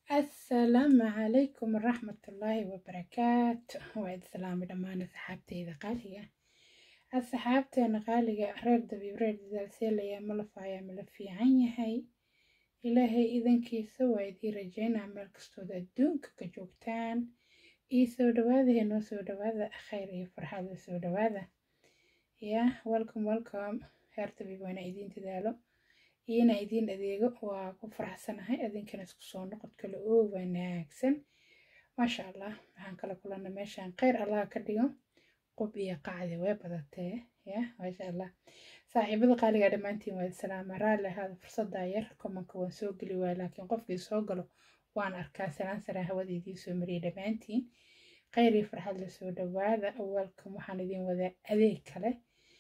asalaamu calaykum waraxmatullaahi wabarakaatu waa id salaami dhammaan asxaabteyda qaaliga asxaabteena qaaliga reer dabiib reer dadaalseelaya ma lafaaya mala fiican yahay ilaahay idankiisa waa idii rajaynaa meel kastood adduunka ka joogtaan ii soo dhawaada hee noo soo dhawaada khayr iyo farxada soo dhawaada ya welcome welcome reer dabiib waana idiin dadaalo iyona idiin adeego waa ku faraxsanahay adinkana isku soo noqod kale oo wanaagsan maasha allah waxaan kala kulana meeshaan kheyr allah ka dhigo qub iyo qacdi way badatee ya maasha allah saaxiibada qaaliga dhammaantiin waa salaama raalli ahaada fursadaa yar komanka waan soo geli waaya laakiin qofkii soo galo waan arkaa salaan saraa hawada idiin soo mariyay dhammaantiin kheyr iyo farxad la soo dhawaada awalkan waxaan idiin wadaa adeeg kale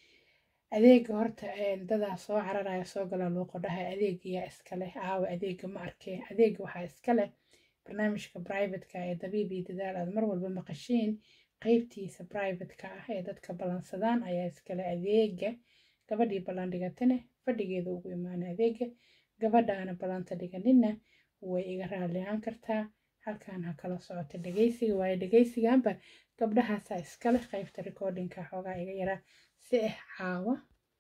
adeega horta dadaa soo cararaya soo gala luuqodhaha adeegayaa iskaleh aawa adeega ma arkee adeega waxaa iskaleh barnaamijka brivatka ee dabiib iyo dadaal aad mar walba maqashiin qeybtiisa brivatka ah ee dadka ballansadaan ayaa iskale adeega gabadhii ballan dhigatane fadhigeeda ugu imaana adeega gabadhaana ballanta dhiganina way iga raalihaan kartaa halkaan ha kala socota dhegeysiga waayo dhegeysiganba gabdhahaasaa iskale qeybta recordingka xoogaa iga yaraa si ah caawa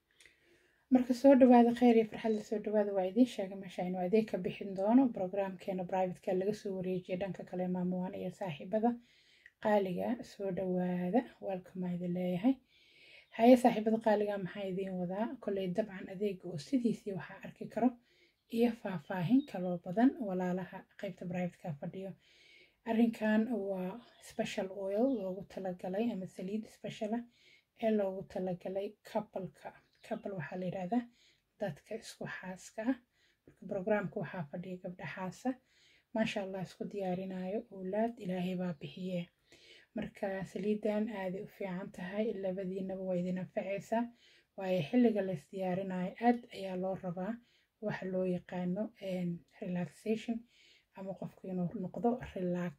marka soo dhawaada kheyr iyo farxad la soo dhawaada waa idiin sheegay meesha inuu adeeg ka bixin doono brograamkeena brivatka laga soo wareejiyay dhanka kale maamuwaan iyo saaxiibada qaaliga soo dhawaada welcome idin leeyahay haye saaxiibada qaaliga maxaa idiin wadaa kolley dabcan adeega oo sidiisii waxaa arki karo iyo faahfaahin kaloo badan walaalaha qeybta brivatka fadhiyo arrinkan waa special oil loogu talagalay ama saliid speciala ee loogu talagalay kabalka kabal waxaa la yidhaahdaa dadka isku xaaska ah marka brograamka waxaa fadhiya gabdha xaasa maasha allah isku diyaarinayo owlaad ilaahay baa bixiye marka saliidan aaday u fiican tahay labadiinaba waa idin anfacaysaa waayo xilliga lays diyaarinayo aad ayaa loo rabaa waxa loo yaqaano relaxation ama qofku inuu noqdo relax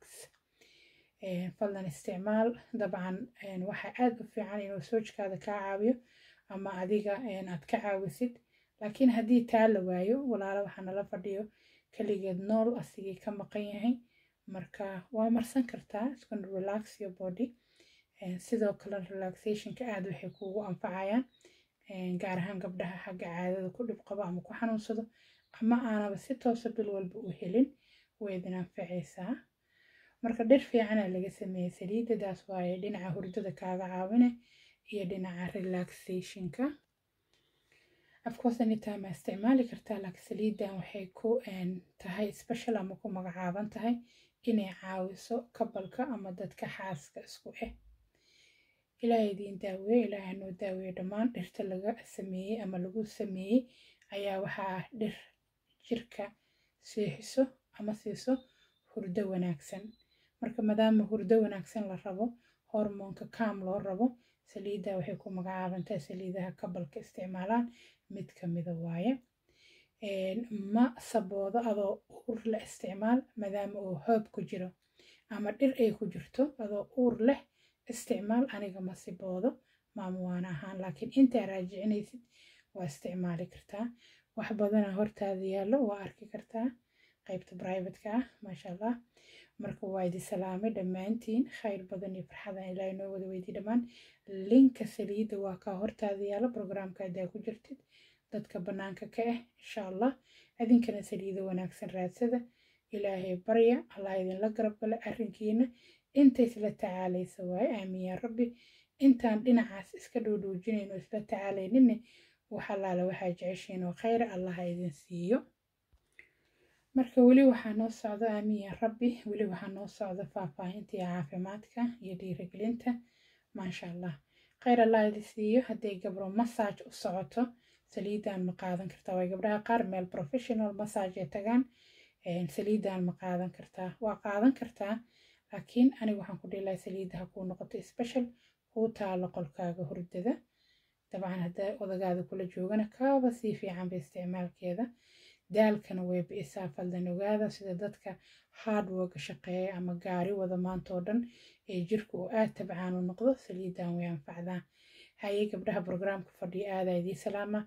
fadlan isticmaal dabcan waxaa aad u fiican inuu soojkaada kaa caawiyo ama adiga aad ka caawisid laakiin haddii taa la waayo walaalo waxaa nala fadhiyo keligeed nool asigii ka maqan yahay marka waa marsan kartaa iskuna relax your body sidoo kale relaxationka aad waxay kuugu anfacayaan gaar ahaan gabdhaha xagga caadada ku dhib qabo ama ku xanuunsado ama aanaba si toosa bil walba u helin way idin anfacaysaa marka dhir fiicana laga sameeyey saliidadaas waaye dhinaca hurdada kaaga caawine iyo dhinaca relaxationka afcourse anytime aa isticmaali kartaa laakiin saliidan waxay ku tahay special ama ku magacaaban tahay inay caawiso kabalka ama dadka xaaska isku ah ilaahay idiin daaweeye ilaahay noo daaweeye dhammaan dhirta laga sameeyey ama lagu sameeyey ayaa waxaa ah dhir jirka seexiso ama siiso hurdo wanaagsan marka maadaama hurdo wanaagsan la rabo hormoonka kaam loo rabo saliidda waxay ku magacaabantahay saliidaha kabalka isticmaalaan mid kamida waaye ma saboodo adoo uur la isticmaal maadaama uu hoob ku jiro ama dhir ay ku jirto adoo uur leh isticmaal aniga ma siboodo maamuwaan ahaan laakiin intaa raajicinaysid waa isticmaali kartaa wax badana hortaada yaallo waa arki kartaa qeybta brivatka ah maasha allah marka waa idi salaamay dhammaantiin khayr badan iyo farxadan ilaahay noo wada weydii dhammaan linka saliidda waa kaa hortaada yaalo brograamka haddaa ku jirtid dadka bannaanka ka ah insha allah idinkana saliido wanaagsan raadsada ilaahay barya allah idinla garab gala arrinkiina inta isla tacaalaysa waaye aamin yaa rabbi intaan dhinacaas iska dhowdhoojinayno isla tacaalayninne wax allaala waxaa jeceshiin oo khayra allaha idin siiyo marka weli waxaa noo socda aamin yaa rabbi weli waxaa noo socda faahfaahinta iyo caafimaadka iyo dhiirigelinta maasha allah khayr allah idin siiyo hadday gabro massaj u socoto saliidan ma qaadan kartaa way gabdhaha qaar meel professional massage ay tagaan saliidan ma qaadan kartaa waa qaadan kartaa laakiin aniga waxaan ku dhihi saliidda ha kuu noqoto special kuu taalo qolkaaga hurdada dabcan haddaa odagaada kula joogana kaaba sii fiicanba isticmaalkeeda daalkana way bi'isaa faldan ogaada sida dadka hardworka shaqeeya ama gaari wada maanta oo dhan ee jirka uu aad tabcaan u noqdo saliidan way anfacdaa haye gabdhaha brograamka fadhiya aadaa idii salaama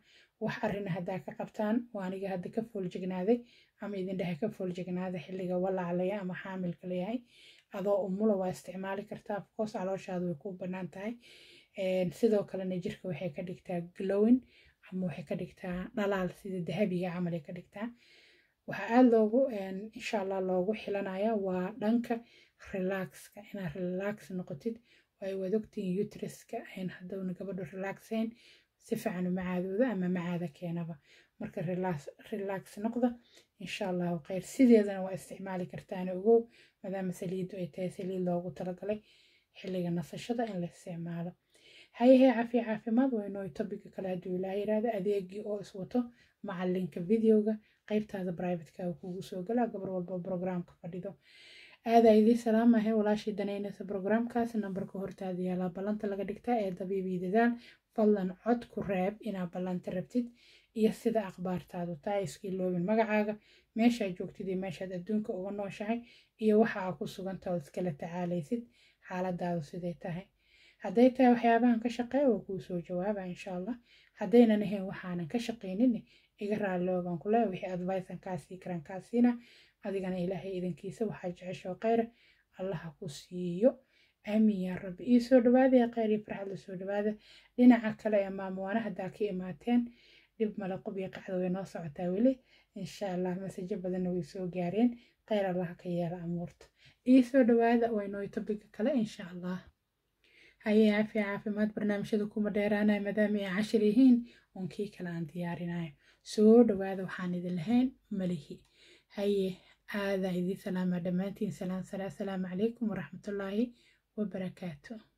wax arrin haddaa ka qabtaan waa aniga hadda ka fooljegnaaday ama idin dhehe ka fooljegnaaday xilliga walaclaya ama xaamilka layahay adoo umula waa isticmaali kartaa afkoos calooshaada way ku bannaan tahay sidoo kalena jirka waxay ka dhigtaa glowin ama waxay ka dhigtaa dhalaal sida dahabiga camal ay ka dhigtaa waxaa aada loogu insha allah loogu xilanaya waa dhanka relaxka inaad relax noqotid ay waad ogtihiin utriska ayn haddowna gabadhu relaxayn si fiican uma caadooda ama macaada keenaba marka relax noqda insha allahu khayr sideedana waa isticmaali kartaana ogow maadaama saliiddu ay tahay saliid loogu talagalay xilliga nasashada in la isticmaalo hayahee cafiya caafimaad waynoo tobiga kale hadduu ilaa yiraahdo adeegii oo iswato macalinka videoga qaybtaada brivatka kugu soo gala gabar walba brograamka fadhido aadaa idii salaamahay walaashii danaynaysa brograamkaas nambarka hortaada yaalaa ballanta laga dhigtaa ee dabiibii dadaal fadlan cod ku reeb inaad ballanta rabtid iyo sida akhbaartaadu taa iskii loobin magacaaga meeshaad joogtid iyo meeshaad adduunka uga nooshahay iyo waxa aa ku sugantaa ood iskala tacaalaysid xaaladaadu siday tahay hadday tahay waxyaabahan ka shaqeeya waa kuu soo jawaaba insha allah haddaynan ahayn waxaanan ka shaqaynin iga raallooban kule wixii advicean kaasii karan kaasiina adigana ilaahay idankiisa waxaa jeceshoo khayra allaha ku siiyo aamin yaa rabbi ii soo dhawaada ee khayr iyo farxad la soo dhawaada dhinaca kale ee maamuwaana haddaa ka imaateen dhib male qob iyo qacda way noo socotaa weli insha allah masajo badanna way soo gaareen khayr allaha ka yeela amuurta ii soo dhawaada waynoo tobiga kale insha allah haye caafiya caafimaad barnaamijyada kuma dheeraanaya maadaama ay cashir yihiin uun kii kale aan diyaarinayo soo dhawaada waxaan idin lahayn malihi haye aadaa idii salaamaa dhammaantiin salaan salaa asalaamu calaykum waraxmatullaahi wabarakaatu